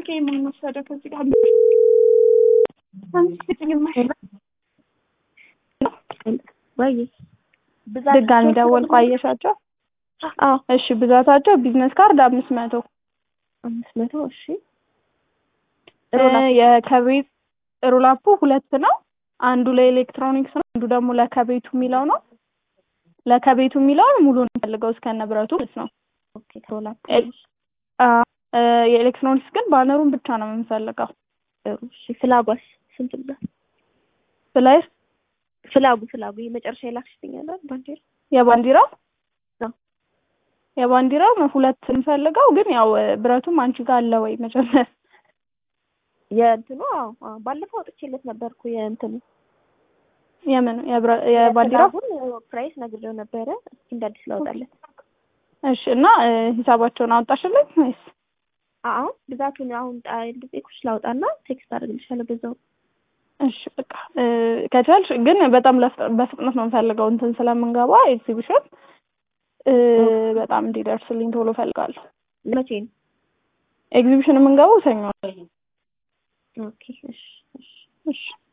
ስልኬ ማን ወሰደ ከዚህ ጋር ወይ ድጋሚ ደወልኩ አየሻቸው አዎ እሺ ብዛታቸው ቢዝነስ ካርድ አምስት መቶ አምስት መቶ እሺ የከቤት ሮላፑ ሁለት ነው አንዱ ለኤሌክትሮኒክስ ነው አንዱ ደግሞ ለከቤቱ የሚለው ነው ለከቤቱ የሚለውን ሙሉ እንፈልገው እስከነ ብረቱ ማለት ነው ኦኬ ሮላፕ የኤሌክትሮኒክስ ግን ባነሩን ብቻ ነው የምንፈልገው እሺ ፍላጓስ ስንት ብዛት ፍላይ ፍላጉ ፍላጉ ይሄ መጨረሻ የላክሽልኛል ባንዲራ የባንዲራው አዎ። የባንዲራው ሁለት እንፈልገው ግን ያው ብረቱም አንቺ ጋር አለ ወይ መጀመር የእንትኑ አዎ አዎ ባለፈው አውጥቼለት ነበርኩ የእንትኑ የምን የብረ- የባንዲራው አሁን ፕራይስ ነግሬው ነበረ እስኪ እንደ አዲስ ላውጣለት እሺ እና ሂሳባቸውን አወጣሽልኝ ወይስ አዎ ብዛቱን አሁን ጤኩሽ ላውጣና ቴክስት አደርግልሻለሁ በዛው እሺ በቃ ከቻልሽ ግን በጣም ለፍ- በፍጥነት ነው የምፈልገው እንትን ስለምንገባ ኤግዚቢሽን በጣም እንዲደርስልኝ ቶሎ ፈልጋለሁ መቼ ነው ኤግዚቢሽን የምንገባው ሰኞ ነው። ኦኬ እሺ እሺ እሺ